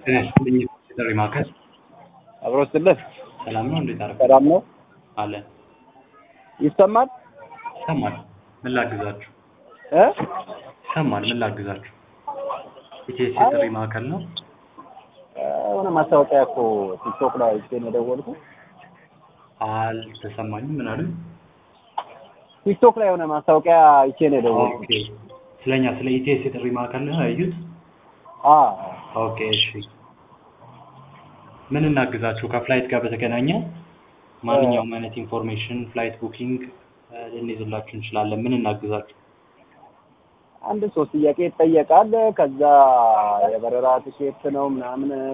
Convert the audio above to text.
ጤና ይስጥልኝ ጥሪ ማዕከል አብሮ ስልህ ሰላም ነው? እንዴት አደረገ? ሰላም ነው? አለን ይሰማል ይሰማል። ምን ላግዛችሁ? እ ይሰማል። ምን ላግዛችሁ? ኢቲኤስ ጥሪ ማዕከል ነው። የሆነ ማስታወቂያ እኮ ቲክቶክ ላይ አይቼ ነው የደወልኩት። አልተሰማኝም። ምን አሉኝ? ቲክቶክ ላይ የሆነ ማስታወቂያ አይቼ ነው የደወልኩት። ኦኬ። ስለኛ ስለ ኢቲኤስ የጥሪ ማዕከል ነው ያዩት? አ ኦኬ እሺ። ምን እናግዛችሁ? ከፍላይት ጋር በተገናኘ ማንኛውም አይነት ኢንፎርሜሽን ፍላይት ቡኪንግ ልንይዝላችሁ እንችላለን። ምን እናግዛችሁ? አንድ ሶስት ጥያቄ ይጠየቃል። ከዛ የበረራ ትኬት ነው ምናምን